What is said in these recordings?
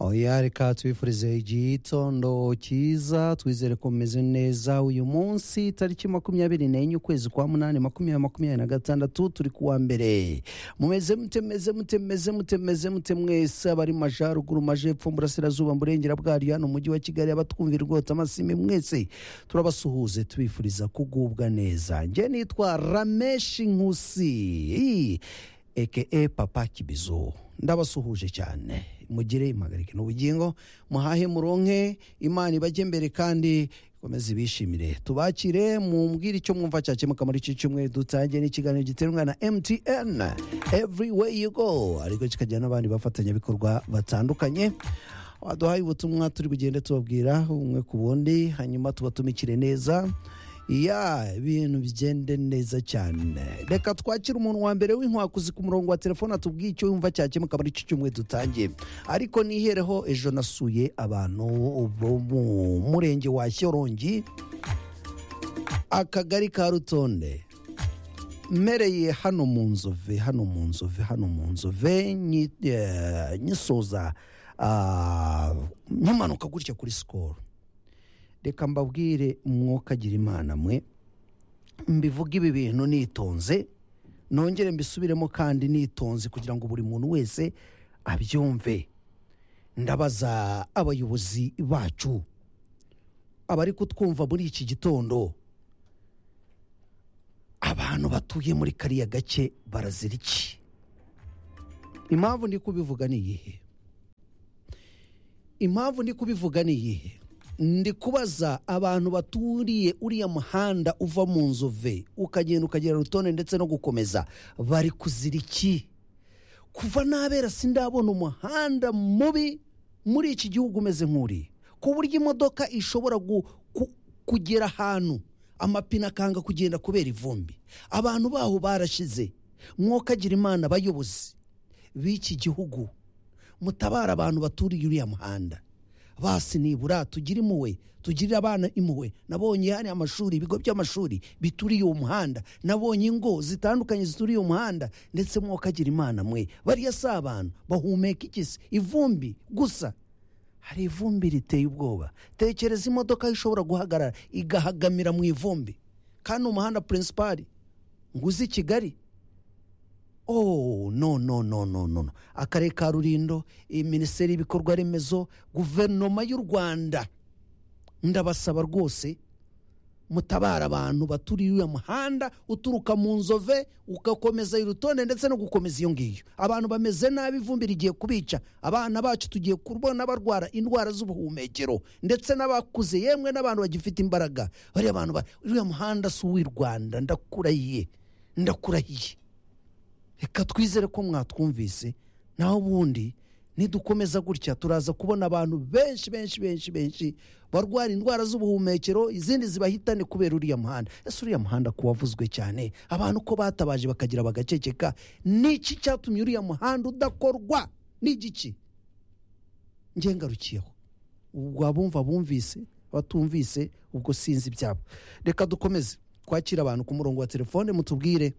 oya reka tubifurize igitondo cyiza twizere ko mumeze neza uyu munsi tariki makumyabiri n'enye ukwezi kwa munani makumyabiri makumyabiri na gatandatu turi kuwa mbere mumeze mute meze mute meze mute meze mute mwese abari mu majyaruguru majepfo burasirazuba burengera bwaryo hano mu mujyi wa kigali abatwumvira rwota amasimi mwese turabasuhuze tubifuriza kugubwa neza njye nitwa rameshi nkusi eke papa kibizo ndabasuhuje cyane mugire impagarike n'ubugingo muhahe muronke imana ibajye mbere kandi ikomeze ibishimire tubakire mumbwire icyo mwumva cyakemuka muri iki cyumweru dutangiye n'ikiganiro giterwa na mtn every way you go ariko kikagira n'abandi bafatanyabikorwa batandukanye waduhaye ubutumwa turi bugende tubabwira umwe ku bundi hanyuma tubatumikire neza ya ibintu bigende neza cyane reka twakire umuntu wa mbere w'inkwakuzi ku murongo wa telefone atubwiye icyo yumva cyakemuka muri iki cyumweru dutangiye ariko nihereho ejo nasuye abantu bo mu murenge wa shyorongi akagari ka rutonde mmereye hano mu nzove hano mu nzove hano mu nzove nyi- eh, nyisoza ah, mpamanuka gutya kuri sikoro reka mbabwire umwuka agira imana mwe mbivuge ibi bintu nitonze nongere mbisubiremo kandi nitonze kugira ngo buri muntu wese abyumve ndabaza abayobozi bacu abari kutwumva muri iki gitondo abantu batuye muri kariya gace barazira iki impamvu ndi kubivuga ni iyihe impamvu ndi kubivuga ni iyihe ndi kubaza abantu baturiye uriya muhanda uva mu nzove ukagenda ukagera rutonde ndetse no gukomeza bari kuzira iki kuva nabera sindabona umuhanda mubi muri iki gihugu umeze nk'uri ku buryo imodoka ishobora gu- ku- kugera ahantu amapine akanga kugenda kubera ivumbi abantu baho barashize mwokagira imana abayobozi b'iki gihugu mutabara abantu baturiye uriya muhanda basi nibura tugire impuhwe tugirire abana impuhwe nabonye hari amashuri ibigo by'amashuri bituriye uwo muhanda nabonye ingo zitandukanye zituriye uwo muhanda ndetse mwokagira imana mwe bariya si abantu bahumeka igisi ivumbi gusa hari ivumbi riteye ubwoba tekereza imodoka ishobora guhagarara igahagamira mu ivumbi kandi umuhanda purinsipari ngo uzi kigali oh no no no no no no. akarere ka rurindo iyi minisiteri y'ibikorwa remezo guverinoma y'u rwanda ndabasaba rwose mutabara abantu baturiye uyu muhanda uturuka mu nzove ugakomeza irutonde ndetse no gukomeza iyo ngiyo abantu bameze nabi ivumbi rigiye kubica abana bacu tugiye kubona barwara indwara z'ubuhumekero ndetse n'abakuze yemwe n'abantu bagifite imbaraga bariya bantu ba- uriya muhanda si uw'i rwanda ndakurahiye ndakurahiye reka twizere ko mwatwumvise naho ubundi nidukomeza gutya turaza kubona abantu benshi benshi benshi benshi barwara indwara z'ubuhumekero izindi zibahitane kubera uriya muhanda ese uriya muhanda ko wavuzwe cyane abantu ko batabaje bakagira bagaceceka niki cyatumye uriya muhanda udakorwa n'igiki ngengarukiyeho ubwo abumva bumvise abatumvise ubwo sinzi ibyabo reka dukomeze twakira abantu ku murongo wa telefone mutubwire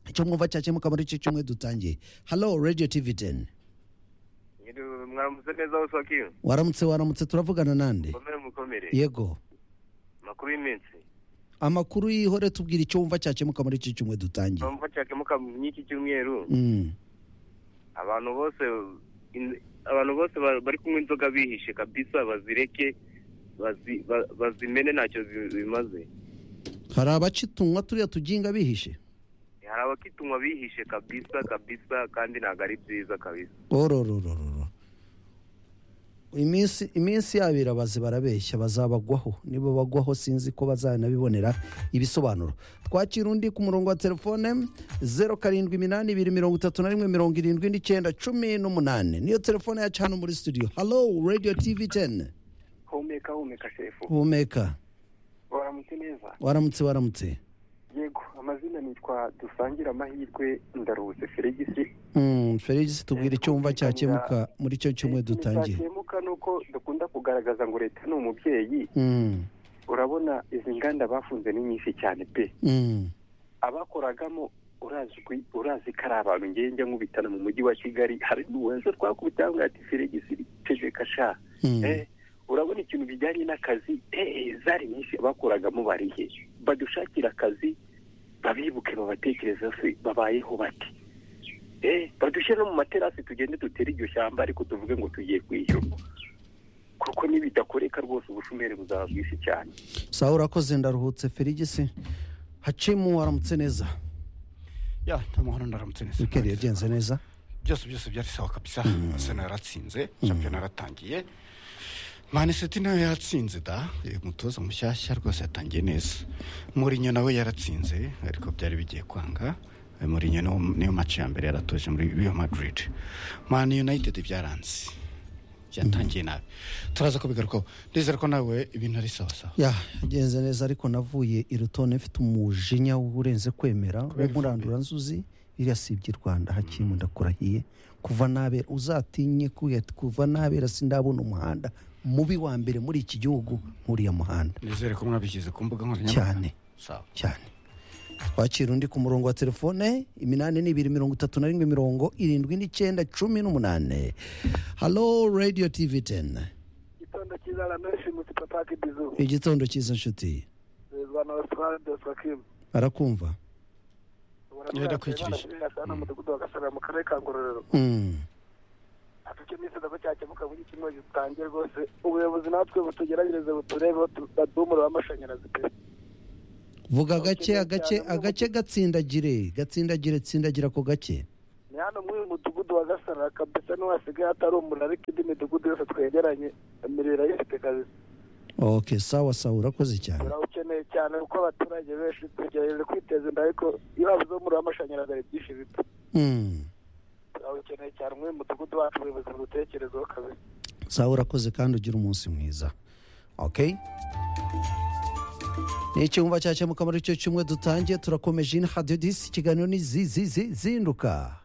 icyo mwumva cyakemuka muri iki cyumweru dutangiye halo radiyo tivi teni Nyiri mwaramutse neza hose wakiwe waramutse waramutse turavugana nande mukomere mukomere yego makuru y'iminsi amakuru y'ihore tubwira icyo wumva cyakemuka muri iki cyumweru dutangiye numva cyakemuka n'iki cyumweru Mm. abantu bose in- abantu bose ba- bari kunywa inzoga bihishe kabisa bazireke bazi- ba- bazimene ntacyo zi- bimaze hari abacitunywa turiya tuginga bihishe hari abakitunywa bihishe kabisa kabisa kandi ntabwo ari byiza kabisa orororororo iminsi iminsi yabo irabaze barabeshya bazabagwaho nibo bagwaho sinzi ko bazanabibonera ibisobanuro twakira undi ku murongo wa telefone zeru karindwi iminani ibiri mirongo itatu na rimwe mirongo irindwi n'icyenda cumi n'umunani niyo telefone yacu hano muri studio halo radiyo tivi teni humeka humeka shefu humeka waramutse neza waramutse waramutse yego amazina nitwa dusangire amahirwe ndaruze feregisi Mm, felix tubwire icyo wumva cyakemuka muri icyo cyumweru dutangiye cyakemuka ni uko dukunda kugaragaza ngo leta ni umubyeyi Mm, urabona izi nganda bafunze ni nyinshi cyane pe mm, abakoragamo urazwi urazi ko ari abantu ngenge nkubitana mu mujyi wa kigali hari n'uwenze twakubitaho ngo ati feregisi pe tegeka sha Mm. Eh, urabona ikintu bijyanye n'akazi eh, zari nyinshi bakoragamo barihe badushakire akazi babibuke babatekereza se babayeho bati Eh, badushyire no mu materasi tugende dutere iryo shyamba ariko tuvuge ngo tugiye kwishyura kuko nibidakoreka rwose ubushomeri buzaba bwinshi cyane sawa urakoze ndaruhutse ferigisi hacimu waramutse neza ya nta mahoro ndaramutse neza wikendi yagenze neza byose byose byari sawa kabisa arsenal yaratsinze shampiyona yaratangiye manisiti nayo yatsinze da Eh, umutoza mushyashya rwose yatangiye neza murinyo nawe yaratsinze ariko byari bigiye kwanga Eh, murinyo niwo- niyo mace ya mbere yaratoje muri real madrid man united byaranze byatangiye nabi turaza kubigarukaho ndizera ko nawe ibintu ari sawa sawa ya yagenze neza ariko navuye i rutone mfite umujinya urenze kwemera wo Kubera murandura nzuzi iriya si iby'i rwanda hakimu ndakurahiye kuva nabera uzatinye kuya- kuva nabera sindabona umuhanda mubi wa mbere muri iki gihugu nk'uriya muhanda nizere ko mwabishyize ku mbuga nkoranyambaga cyane sawa cyane twakira undi ku murongo wa telefone iminani n'ibiri mirongo itatu na rimwe mirongo irindwi n'icyenda cumi n'umunane halo radiyo tivi teni igitondo cyiza ramenshi muti paki bizu igitondo cyiza nshuti reba na ositari dosi wakimu arakumva ndakwikirije. hano mudugudu wa gasabira mu karere ka ngororero Mm. atucyo iminsi ntabwo cyakemuka muri kimwe gitangiye rwose ubuyobozi natwe butugeragereze buturebeho tu- baduhe umuriro w'amashanyarazi pe vuga gake Cyane agace cyane agace gatsindagire gatsindagire tsindagira ako gake ni hano muri uyu mudugudu wa gasara kabisa niho hasigaye hatari umuriro ariko indi midugudu yose twegeranye imiriro irayifite kabisa ok sawa sawa urakoze cyane turawukeneye cyane kuko abaturage benshi twegereje kwiteza imbere ariko iyo habuze umuriro w'amashanyarazi hari byinshi bipfa Mm. turawukeneye cyane muri uyu mudugudu wacu ubuyobozi budutekerezeho kabisa sawa urakoze kandi ugira umunsi mwiza ok ni icyumba cyakemuka muri icyo cyumwe dutangiye turakomeje in hadiyo disi ikiganiro ni zi zi zi zinduka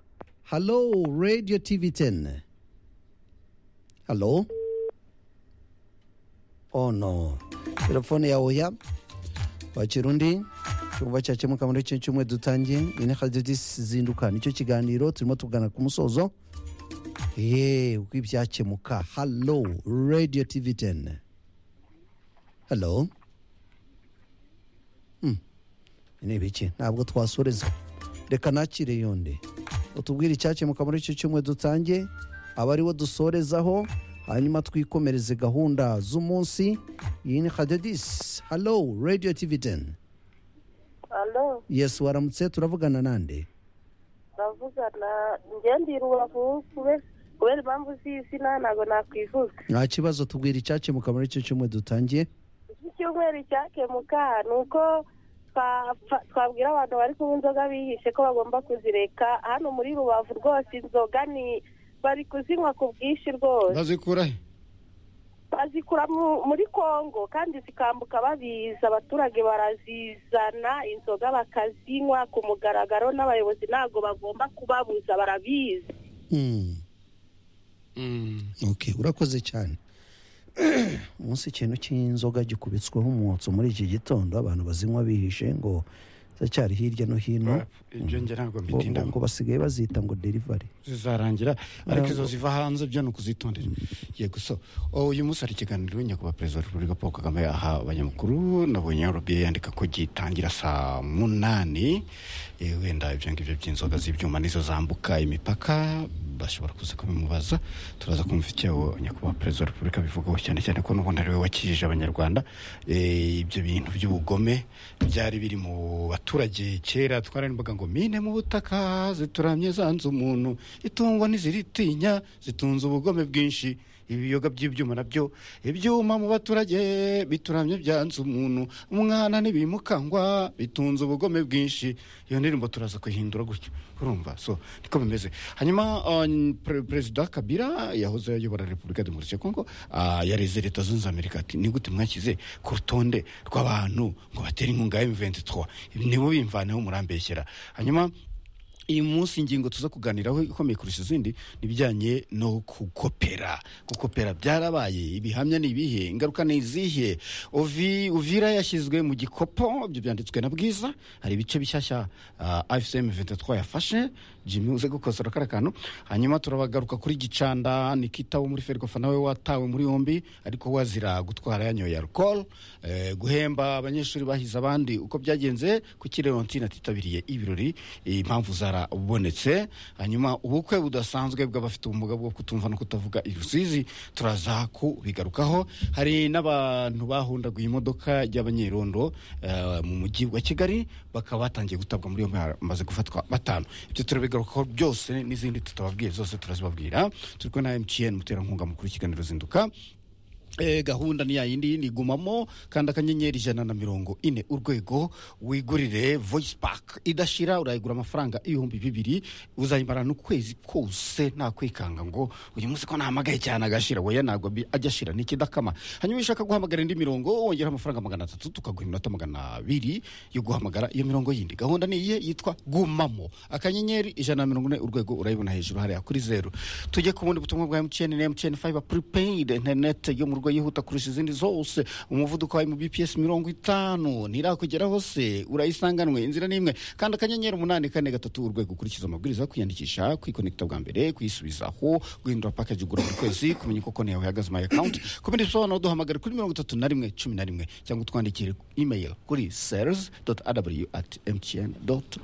halo radiyo tivi teni halo oh no telefone ya oya wakira undi cyumba cyakemuka muri icyo cyumwe dutangiye in hadiyo disi zinduka nicyo kiganiro turimo tugana ku musozo ye uko ibyakemuka halo radiyo tivi teni halo Hmm. ni ibiki ntabwo twasoreza reka nakire yonde utubwire icyakemuka muri icyo cyumwe dutange aba ariwo dusorezaho hanyuma twikomereze gahunda z'umunsi iyi ni kadedisi halo radiyo tivi teni alo yesi waramutse turavugana nande ndavugana njye ndi rubavu kube- kubera impamvu z'izina ntabwo nakwivuga nta kibazo tubwira icyakemuka muri icyo cyumwe dutangiye iki cyumweru cyakemuka ni uko twa- twabwira abantu bari kunywa inzoga bihishe ko bagomba kuzireka hano muri rubavu rwose inzoga ni bari kuzinywa ku bwinshi rwose bazikura he bazikura mu- muri kongo kandi zikambuka babiza abaturage barazizana inzoga bakazinywa ku mugaragaro n'abayobozi ntabwo bagomba kubabuza barabizi Hmm. Mm. ok urakoze cyane umunsi ikintu cy'inzoga gikubitsweho umwotsi muri iki gitondo abantu bazinywa bihishe ngo ziracyari hirya no hino ibyo njye ntabwo ngo- ngo mbitindaho ngo basigaye bazita ngo derivari zizarangira ariko izo Ntabwo. ziva hanze byo ni ukuzitondera yego so oh, uyu munsi hari ikiganiro nyakubahwa perezida wa repubulika paul kagame aha abanyamakuru nabonye rba yandika ko gitangira saa munani Eh, wenda ibyo ngibyo by'inzoga z'ibyuma nizo zambuka imipaka bashobora kuza kubimubaza turaza kumva icyo nyakubahwa perezida wa repubulika abivugaho cyane cyane ko n'ubundi ari we wakijije abanyarwanda Eh, ibyo bintu by'ubugome byari biri mu baturage kera twararimbaga ngo mine mu butaka zituramye zanze umuntu itungo ntiziritinya zitunze ubugome bwinshi ibiyoga by'ibyuma nabyo ibyuma mu baturage bituramye byanze umuntu umwana ntibimukangwa bitunze ubugome bwinshi iyo ndirimbo turaza kuyihindura gutyo urumva so niko bimeze hanyuma uh, pre- perezida kabira yahoze ayobora repubulika demokarasi ya kongo ah, yareze leta zunze za amerika ati ni gute mwashyize ku rutonde rw'abantu ngo batere inkunga ya m23 nibo bimvaneho murambeshyera hanyuma iyi munsi ingingo tuza kuganiraho ikomeye kurusha izindi ni ibijyanye no gukopera gukopera byarabaye ibihamya ni ibihe ingaruka ni izihe Ovi- uvira yashyizwe mu gikopo ibyo byanditswe na bwiza hari ibice bishyashya ah, fcm 23 yafashe jimmy uze gukosora kariya kantu hanyuma turabagaruka kuri gicanda nikita wo muri ferwafa nawe watawe muri yombi ariko wazira gutwara yanyoye alcohol eh, guhemba abanyeshuri bahize abandi uko byagenze kuki leontine atitabiriye ibirori eh, impamvu zarabonetse hanyuma ubukwe budasanzwe bw'abafite ubumuga bwo kutumva no kutavuga irusizi turaza kubigarukaho hari n'abantu bahundaguye imodoka y'abanyerondo eh, mu mujyi wa kigali bakaba batangiye gutabwa muri yombi bamaze gufatwa batanu ibyo turabigarukaho byose n'izindi tutababwiye zose turazibabwira turi kumwe na mtn muterankunga mukuru w'ikiganiro zinduka Eh, gahunda ni yayindi nigumamo kandi akanyenyeri ijana na mirongo ine urwego wigurire voice pack idashira urayigura amafaranga ibihumbi bibiri uzayimara n'ukwezi kose nta kwikanga ngo uyu munsi ko nahamagaye cyane agashira weya ntabwo bi- ajya ashira ni ikidakama hanyuma iyo ushaka guhamagara indi mirongo wongeraho amafaranga magana atatu tukaguha iminota magana abiri yo guhamagara iyo mirongo yindi gahunda ni iye yitwa gumamo akanyenyeri ijana na mirongo ine urwego urayibona hejuru hariya kuri zeru tujye ku bundi butumwa bwa mtn na mtn fiber prepaid interineti yo mu rugo yihuta kurusha izindi zose umuvuduko wayo mu bps mirongo itanu ntirakugera hose urayisanganwe inzira n'imwe kandi akanyenyeri umunani kane gatatu urwego ukurikiza amabwiriza kwiyandikisha kwikonekita bwa mbere kuyisubizaho guhindura package ugura buri kwezi kumenya uko konti yawe ihagaze my account ku bindi bisobanuro duhamagare kuri mirongo itatu na rimwe cumi na rimwe cyangwa utwandikire email kuri sales aw at mtn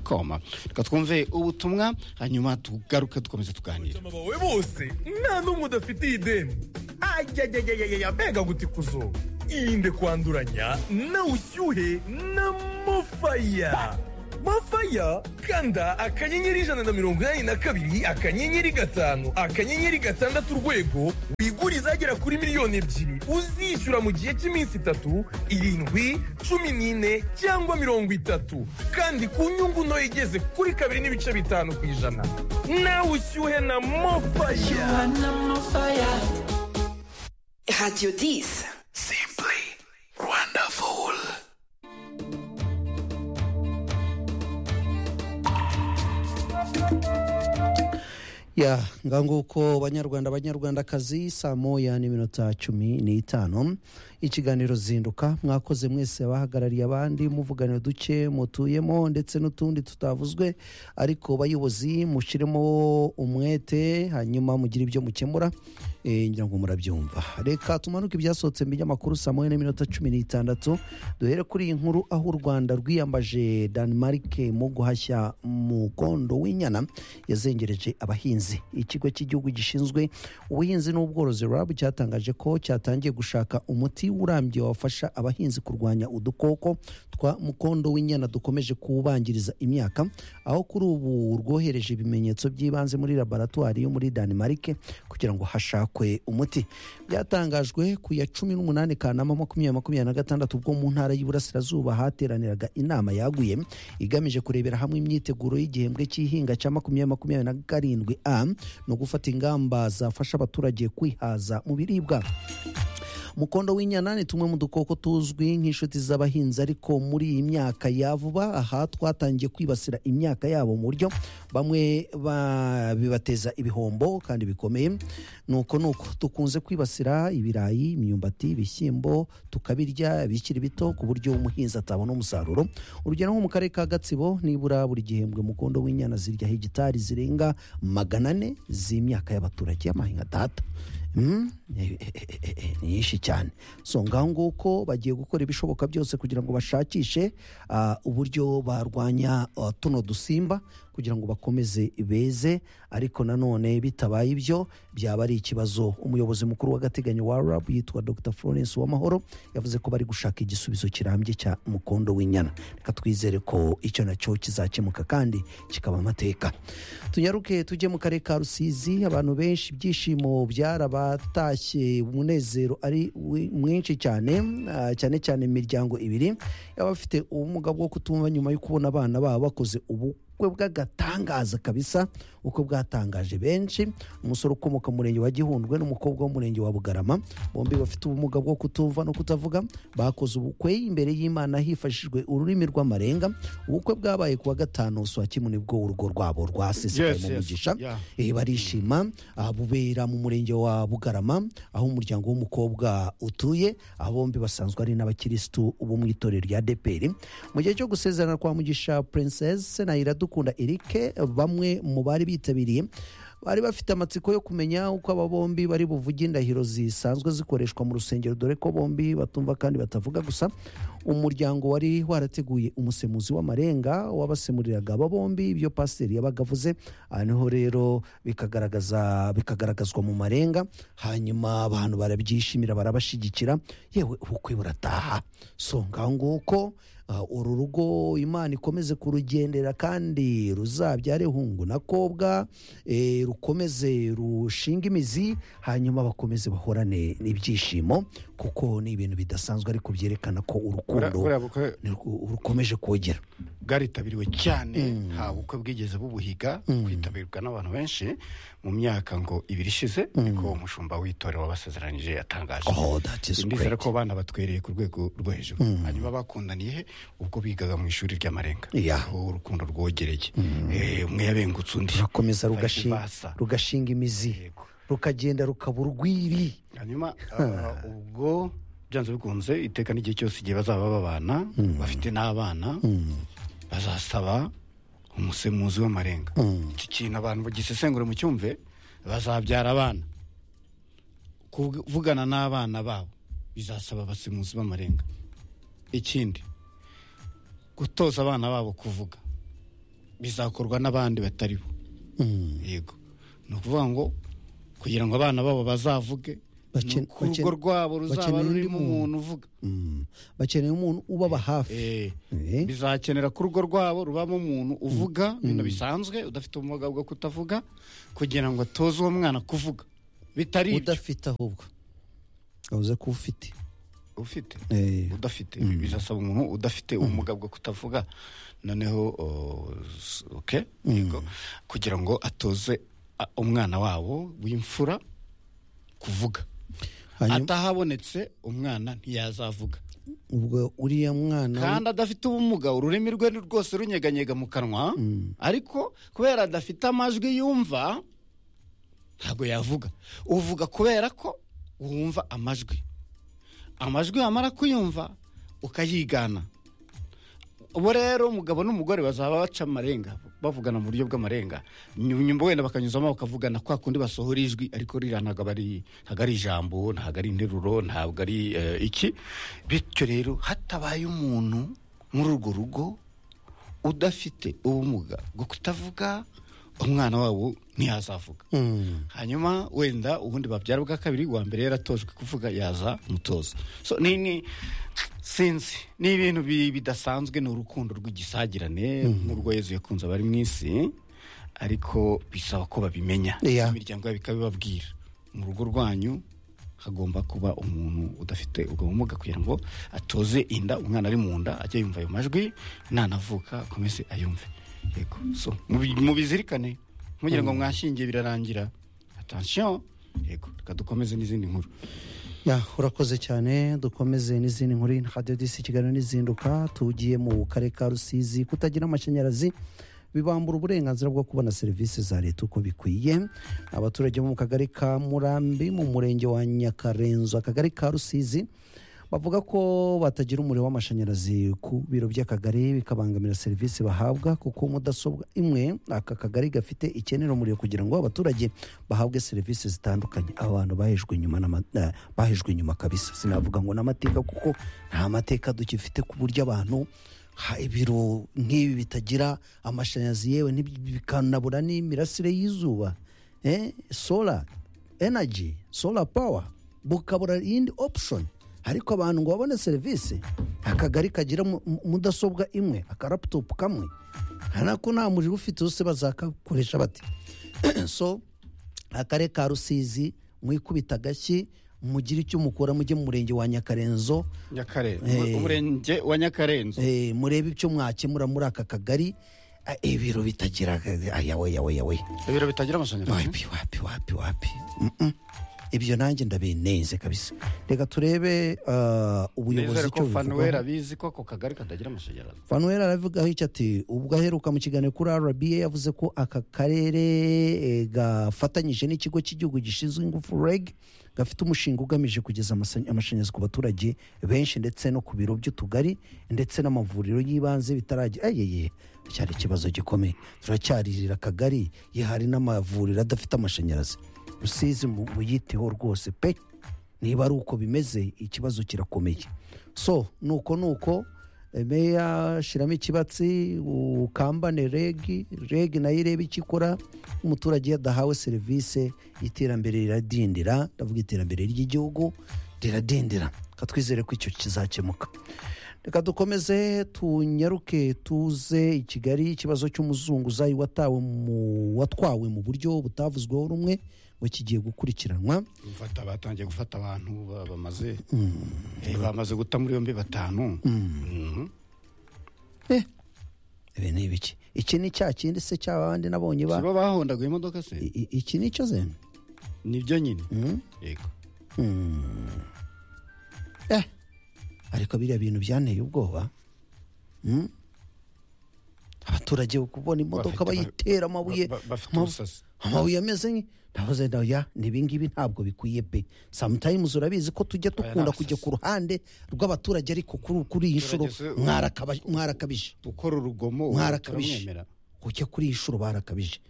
com reka twumve ubutumwa hanyuma tugaruke dukomeze tuganire abasoma bawe bose nta n'umwe udafitiye ideni ajyajyajyajya mbega guti kuzo irinde kwanduranya na ushyuhe na mofaya mofaya kanda akanyenyeri ijana na mirongo inani na kabiri akanyenyeri gatanu akanyenyeri gatandatu urwego wigure izagera kuri miliyoni ebyiri uzishyura mu gihe cy'iminsi itatu irindwi cumi n'ine cyangwa mirongo itatu kandi ku nyungu ntoya igeze kuri kabiri n'ibice bitanu ku ijana nawe ushyuhe na mofaya Radio 10. ya nguko banyarwanda banyarwandakazi saa moya n'iminota cumi n'itanu ikiganiro zinduka mwakoze mwese abahagarariye abandi muvugana uduce mutuyemo ndetse n'utundi tutavuzwe ariko bayobozi mushyiremo umwete hanyuma mugire ibyo mukemura eh, ngira ngo murabyumva reka tumanuke ibyasohotse mbijya amakuru saa moya n'iminota cumi n'itandatu duhere kuri iyi nkuru aho u rwanda rwiyambaje denmark mu guhashya mugondo w'inyana yazengereje abahinzi ikigo cy'igihugu gishinzwe ubuhinzi n'ubworozi rab cyatangaje ko cyatangiye gushaka umuti urambye wafasha abahinzi kurwanya udukoko twa mukondo w'inyana dukomeje kuwubangiriza imyaka aho kuri ubu rwohereje ibimenyetso by'ibanze muri laboratwari yo muri denmark kugira ngo hashakwe umuti byatangajwe ku ya cumi n'umunani kanama makumyabiri makumyabiri na gatandatu bwo mu ntara y'Iburasirazuba hateraniraga inama yaguye igamije kurebera hamwe imyiteguro y'igihembwe cy'ihinga cya makumyabiri makumyabiri na karindwi a no gufata ingamba zafasha abaturage kwihaza mu biribwa mukondo w'inyana ni tumwe mu dukoko tuzwi nk'inshuti z'abahinzi ariko muri iyi myaka ya vuba aha twatangiye kwibasira imyaka yabo mu buryo bamwe ba- bibateza ibihombo kandi bikomeye nuko nuko dukunze kwibasira ibirayi imyumbati ibishyimbo tukabirya bikiri bito ku buryo umuhinzi atabona umusaruro urugero nko mu karere ka gatsibo nibura buri gihembwe mukondo w'inyana zirya hegitari zirenga magana ane z'imyaka y'abaturage y'amahinga data Mm, eh, eh, eh, eh, eh, ni nyinshi cyane so ngaho nguko bagiye gukora ibishoboka byose kugira ngo bashakishe ah, uburyo barwanya ah, tuno dusimba kugira ngo bakomeze beze ariko nanone bitabaye ibyo byaba ari ikibazo umuyobozi mukuru w'agateganyo wa rab yitwa dr florence wamahoro yavuze ko bari gushaka igisubizo kirambye cya mukondo w'inyana reka twizere ko icyo nacyo kizakemuka kandi kikaba amateka tunyaruke tujye mu karere ka rusizi abantu benshi ibyishimo byarabatashye umunezero ari wi- mwinshi cyane ah, cyane cyane mu miryango ibiri y'abafite ubumuga bwo kutumva nyuma yo kubona abana babo bakoze ubukwe bw'agatangaza kabisa uko bwatangaje benshi umusore ukomoka mu murenge wa gihundwe n'umukobwa w'umurenge wa bugarama bombi bafite ubumuga bwo kutumva no kutavuga bakoze ubukwe imbere y'imana hifashishijwe ururimi rw'amarenga ubukwe bwabaye ku wa gatanu uswa kimwe nibwo urugo rwabo rwasesaye mu mugisha yeah. Eh, barishima ah, bubera mu murenge wa bugarama aho umuryango w'umukobwa utuye aho bombi basanzwe ari n'abakirisitu bo mu itorero rya deperi mu gihe cyo gusezerana kwa mugisha princess senayira Iradukunda Eric bamwe mu bari bitabiriye bari bafite amatsiko yo kumenya uko aba bombi bari buvuge indahiro zisanzwe zikoreshwa mu rusengero dore ko bombi batumva kandi batavuga gusa umuryango wari warateguye umusemuzi w'amarenga wabasemuriraga aba bombi ibyo pasiteri yabaga avuze aha niho rero bikagaragaza bikagaragazwa mu marenga hanyuma abantu barabyishimira barabashyigikira yewe ubukwe burataha so ngaho nguko ah, uru rugo imana ikomeze kurugendera kandi ruzabyare hungu na kobwa eh, rukomeze rushinge imizi hanyuma bakomeze bahorane n'ibyishimo kuko ni ibintu bidasanzwe ariko byerekana ko urukundo buriya bukwe ni rwo- rukomeje kogera bwaritabiriwe cyane Mm. nta bukwe bwigeze bubuhiga Mm. bwitabirwa n'abantu benshi mu myaka ngo ibiri ishize ariko umushumba w'itorero wabasezeranyije yatangaje Oh, that is ndizera great. ko abana batwereye ku rwego rwo hejuru hanyuma bakundaniye he ubwo bigaga mu ishuri ry'amarenga Yeah. aho urukundo rwogereye Eh, umwe yabengutse undi rukomeza Bahise rugashinga basa. rugashinga imizi Yego. rukagenda rukaba urwiri hanyuma ah, ubwo byanze bikunze iteka n'igihe cyose igihe bazaba babana bafite n'abana bazasaba umusemuzi w'amarenga iki kintu abantu bagisesengura mu cyumve bazabyara abana kuvugana n'abana babo bizasaba abasemuzi b'amarenga ikindi gutoza abana babo kuvuga bizakorwa n'abandi batari bo yego ni ukuvuga ngo kugira ngo abana babo bazavuge Baken- ni uko urugo baken- rwabo ruzaba bakeneye undi rurimo muntu. umuntu uvuga Mm. bakeneye umuntu ubaba hafi Eh, Eh. bizakenera ko urugo rwabo rubamo umuntu uvuga ibintu bisanzwe udafite ubumuga bwo kutavuga kugira ngo atoze uwo mwana kuvuga bitari ibyo udafite ahubwo yavuze ko ufite ufite Eh. udafite bizasaba umuntu udafite ubumuga bwo kutavuga noneho o, s- okay, yego, kugira ngo atoze a, umwana wabo w'imfura kuvuga hanyuma atahabonetse umwana ntiyazavuga ubwo uriya mwana we- kandi adafite ubumuga ururimi rwe ni rwose runyeganyega mu kanwa ariko kubera adafite amajwi yumva ntabwo yavuga uvuga kubera ko wumva amajwi amajwi wamara kuyumva ukayigana ubu rero umugabo n'umugore bazaba baca amarenga bavugana mu buryo bw'amarenga nyuma nyuma wenda bakanyuzamo bakavugana kwa kundi basohora ijwi ariko ririya ntabwo aba ari ntabwo ari ijambo ntabwo ari interuro ntabwo ari eh, iki bityo rero hatabaye umuntu muri urwo rugo udafite ubumuga bwo kutavuga umwana wabo ntiyazavuga Mm. hanyuma wenda ubundi babyara bwa kabiri uwa mbere yaratojwe kuvuga yaza mutoza so ni ni sinzi ni ibintu bi- bidasanzwe ni urukundo rw'igisagirane nk'urwo yezu yakunze abari mu isi ariko bisaba ko babimenya Yeah. imiryango yabo ikabibabwira mu rugo rwanyu hagomba kuba umuntu udafite ubwo bumuga kugira ngo atoze inda umwana ari mu nda ajye yumva ayo majwi nanavuka akomeze ayumve yego so mubi- mubizirikane mugira ngo mwashingiye birarangira atansiyo yego reka dukomeze n'izindi nkuru Ya, urakoze cyane dukomeze n'izindi nkuru radiyo disi ikiganiro n'izinduka tugiye mu karere ka rusizi kutagira amashanyarazi bibambura uburenganzira bwo kubona serivisi za leta uko bikwiye abaturage bo mu kagari ka murambi mu murenge wa nyakarenzo akagari ka rusizi bavuga ko batagira umuriro w'amashanyarazi ku biro by'akagari bikabangamira serivisi bahabwa kuko mudasobwa imwe aka kagari gafite ikenera umuriro kugira ngo abaturage bahabwe serivisi zitandukanye abantu bahejwe inyuma n'ama- eh, bahejwe inyuma kabisa sinavuga ngo n'amateka kuko nta mateka dukifite ku buryo abantu ha- ibiro nk'ibi bitagira amashanyarazi yewe n'ibi- bikanabura n'imirasire y'izuba eh, sola energy solar power bukabura iyindi option ariko abantu ngo babone serivisi akagari kagira mu- mu- mudasobwa imwe akaraputopu kamwe nako nta muriro ufite zose bazakakoresha bate so akarere ka rusizi mwikubita agashyi mugire icyo mukora mujye mu murenge wa nyakarenzo nyakarenzo Eh. umurenge wa nyakarenzo eh, murebe icyo mwakemura muri aka kagari Eh, ibiro bitagira ayawe yawe yawe ibiro bitagira amashanyarazi wapi wapi wapi wapi Mm-mm. ibyo nanjye ndabininze kabisa reka turebe ah, ubuyobozi nizere icyo ko fanuweli buvugaho abizi ko ako kagari katagira amashanyarazi fanuweli aravugaho icyo ati ubwo aheruka mu kiganiro kuri rba yavuze ko aka karere eh, gafatanyije n'ikigo cy'igihugu gishinzwe ingufu reg gafite umushinga ugamije kugeza amasa- amashanyarazi ku baturage benshi ndetse no ku biro by'utugari ndetse n'amavuriro y'ibanze bitaragira ayeye cyari ikibazo gikomeye turacyaririra akagari ye hari n'amavuriro adafite amashanyarazi rusizi mu- muyiteho rwose pe niba ari uko bimeze ikibazo kirakomeye so nuko nuko meya shyiramo ikibatsi ukambane regi regi nayo irebe icyo ikora umuturage iyo adahawe serivisi iterambere riradindira ndavuga iterambere ry'igihugu riradindira reka twizere ko icyo kizakemuka reka dukomeze tunyaruke tuze i kigali ikibazo cy'umuzunguzayi watawe mu- watwawe mu buryo butavuzweho rumwe ngo kigiye gukurikiranwa Gufata- batangiye gufata abantu ba- bamaze Eh, bamaze guta muri yombi batanu Mhm. ibi ni ibiki iki ni cya kindi se cy'abandi nabonye ba sibo bahondaguye imodoka se I- i- iki ni cyo zene nibyo nyine Mm. yego Mm. eh ariko biriya bintu byanteye ubwoba Mm. abaturage kubona imodoka Bafite- bayitera amabuye ba- ba- bafite amabu- ubusasi. amabuye ameze nk- navuze na ya ibingibi ntabwo bikwiye pe sometimes urabizi ko tujya ni dukunda abasasi. kujya ku ruhande rw'abaturage ariko kuri kuri iyi nshuro Abaturage se- mwarakaba- mwarakabije ukora urugomo ubu mwarakabije turamwemera. kujya kuri iyi shuro barakabije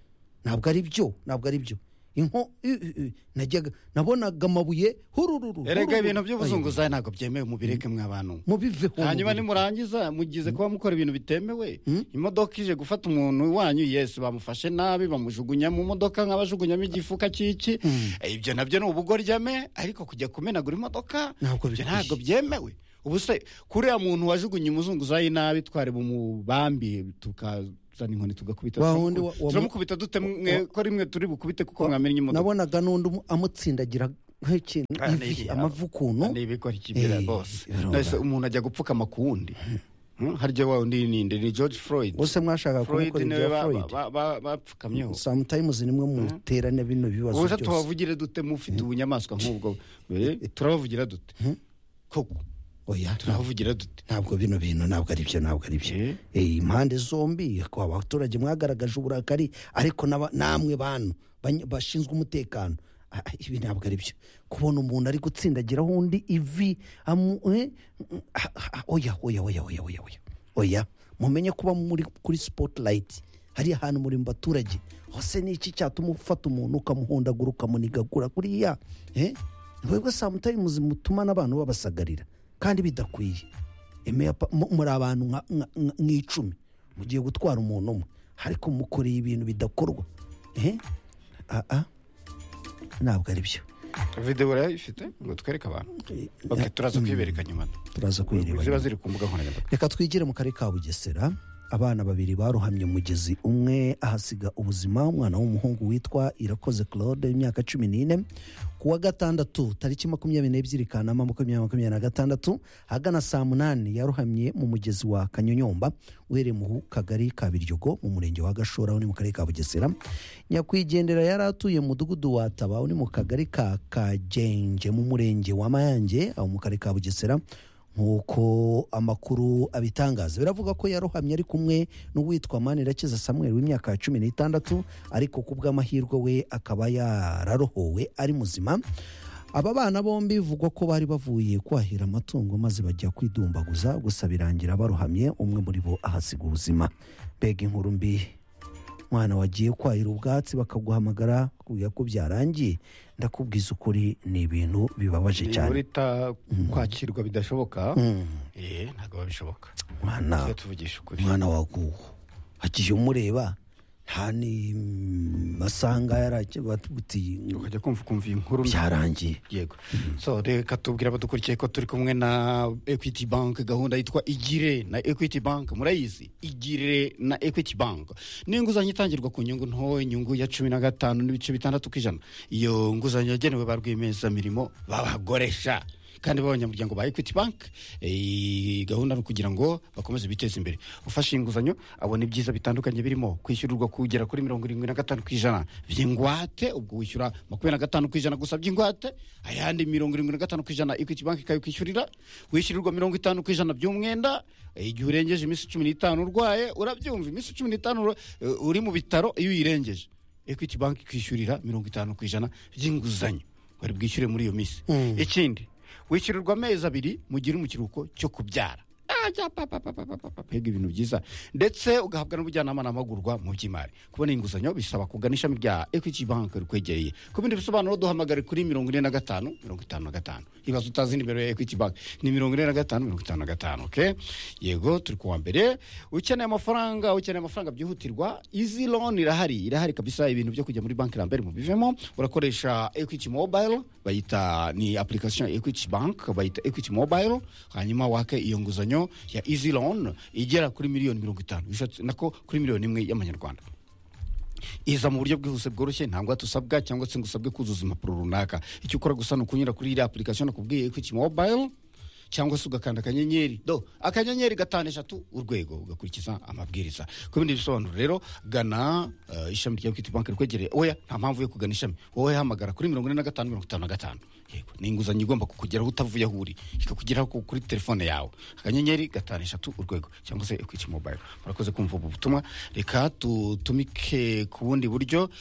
ntabwo ari byo ntabwo ari byo inko i- i- i- najyaga nabonaga amabuye hurururu erega hurururu. ibintu by'ubuzunguzayi ntabwo byemewe mubireke mw'abantu mubiveho hanyuma mubireke. nimurangiza mugize kuba mukora ibintu bitemewe imodoka ije gufata umuntu wanyu yesu bamufashe nabi bamujugunya mu modoka nk'abajugunyamo igifuka cy'iki Eh, ibyo nabyo ni ubugorjyame ariko kujya kumenagura imodoka Ntabwo ibyo bikwiye. ntabwo byemewe ubu se kuriya muntu wajugunye umuzunguzayi nabi twari bumubambi tukazana inkoni tugakubita Wa wundi wa- wa- turamukubita dute mwe ko rimwe turi bukubite kuko mwamennye imodoka nabonaga n'undi umu- amutsindagira nk'ikintu Ah, ni ivi iki? amavi ukuntu ni ibikora ikibera Eh, rwose birumva. Nahise umuntu ajya gupfukama ku wundi Hmm, harya wa wundi ninde ni george floyd bose mwashaka Freud kumukora niwe ibya ba- Freud ba- ba- bapfukamyeho sometimes nimwe muterane bino bibazo ubuse byose tubavugire dute mufite ubunyamaswa nk'ubwo Eh, turabavugira dute koko oya turabavugira dute ntabwo bino bintu ntabwo ari byo ntabwo ari byo Eh. Eh, impande zombi ko abaturage mwagaragaje uburakari ariko n'aba- namwe bantu bany- bashinzwe umutekano Ah, ah, ibi ntabwo ari byo kubona umuntu ari gutsindagiraho undi ivi amu- eh, mm, ah, ah, oya oya oya oya oya oya oya mumenye kuba muri kuri spotlight hari ahantu muri mu baturage hose ni iki cyatuma ufata umuntu ukamuhondagura ukamunigagura kuriya eh? ni mwebwe sometimes mutuma n'abantu babasagarira kandi bidakwiye Emeya pa- mu- muri abantu nka- nka- nka- nk'icumi mugiye gutwara umuntu umwe ariko mukoreye ibintu bidakorwa Eh? Ah, ah. ntabwo ari byo videwo urayifite ngo twereke abantu Ok, turaza kwibereka nyuma turaza kuyireba ziba ziri ku mbuga nkoranyambaga reka twigire mu karere ka bugesera abana babiri barohamye mu mugezi umwe ahasiga ubuzima umwana w'umuhungu witwa irakoze claude w'imyaka cumi n'ine ku wa gatandatu tariki makumyabiri n'ebyiri kanama makumyabiri makumyabiri na gatandatu ahagana saa munani yarohamye mu mugezi wa kanyonyomba uhereye mu kagari ka biryogo mu murenge wa gashora uri mu karere ka bugesera nyakwigendera yari atuye mu mudugudu wa taba uri mu kagari ka kagenje mu murenge wa mayange aho mu karere ka bugesera nk'uko amakuru abitangaza biravuga ko yarohamye ari kumwe n'uwitwa manirakiza samuel w'imyaka cumi n'itandatu ariko ku bw'amahirwe we akaba yararohowe ari muzima aba bana bombi bivugwa ko bari bavuye kwahira amatungo maze bajya kwidumbaguza gusa birangira barohamye umwe muri bo ahasiga ubuzima mbega inkuru mbi mwana wagiye kwahira ubwatsi bakaguhamagara kubwira ko byarangiye ndakubwiza ukuri ni ibintu bibabaje cyane urita kwakirwa bidashoboka Mm. eh, ntabwo babishoboka mwana tujye tuvugisha ukuri umwana waguwe agiye umureba nta ni masanga yarabati ukajya kumva ukumva iyi nkuru byarangiye yego so reka tubwire abadukurikiye ko turi kumwe na equity bank gahunda yitwa igire na equity bank murayizi igire na equity bank ni inguzanyo itangirwa ku nyungu nto inyungu ya cumi na gatanu n'ibice bitandatu ku ijana iyo nguzanyo yagenewe ba rwiyemezamirimo b'abagoresha kandi b'abanyamuryango ba equity bank eh, gahunda ni ukugira ngo bakomeze biteze imbere ufashe inguzanyo abona ibyiza bitandukanye birimo kwishyurirwa kugera kuri mirongo irindwi na gatanu ku ijana by'ingwate ubwo wishyura makumyabiri na gatanu ku ijana gusa by'ingwate ayandi mirongo irindwi na gatanu ku ijana equity bank ikabikwishyurira wishyurirwa mirongo itanu ku ijana by'umwenda eh, igihe urengeje iminsi cumi n'itanu urwaye urabyumva iminsi cumi n'itanu eh, uri mu bitaro iyo uyirengeje equity bank ikwishyurira mirongo itanu ku ijana by'inguzanyo bari bwishyure muri iyo minsi ikindi wishyurirwa amezi abiri mu gihe uri mu kiruhuko cyo kubyara Ah, cya pa, pa, pa, pa, pa, pa, pa, mbega ibintu byiza ndetse ugahabwa n'ubujyanama n'amahugurwa mu by'imari kubona inguzanyo bisaba kugana ishami rya equity bank rikwegereye ku bindi bisobanuro duhamagare kuri mirongo ine na gatanu mirongo itanu na gatanu ibaza utazi nimero ya equity bank ni mirongo ine na gatanu mirongo itanu na gatanu okay? yego turi kuwa mbere ukeneye amafaranga ukeneye amafaranga byihutirwa izi loan irahari irahari kabisa ibintu byo kujya muri banki lambert mubivemo urakoresha equity mobile bayita ni application ya equity bank bayita equity mobile hanyuma wake iyo nguzanyo ya easy loan igera kuri miliyoni mirongo itanu bishatse nako kuri miliyoni imwe y'amanyarwanda iza mu buryo bwihuse bworoshye ntabwo hatusabwa cyangwa se ngo usabwe kuzuza impapuro runaka icyo ukora gusa ni ukunyura kuri iriya application nakubwiye equity mobile cyangwa se ugakanda akanyenyeri do akanyenyeri gatanu eshatu urwego ugakurikiza amabwiriza ku bindi bisobanuro rero gana eh, ishami rya equity bank rikwegereye oya nta mpamvu yo kugana ishami wowe hamagara kuri mirongo ine na gatanu mirongo itanu na gatanu yego ni inguzanyo igomba kukugeraho utavuye aho uri ikakugeraho ku- kuri telefone yawe akanyenyeri gatanu eshatu urwego cyangwa se equity mobile murakoze kumva ubu butumwa reka tutumike ku bundi buryo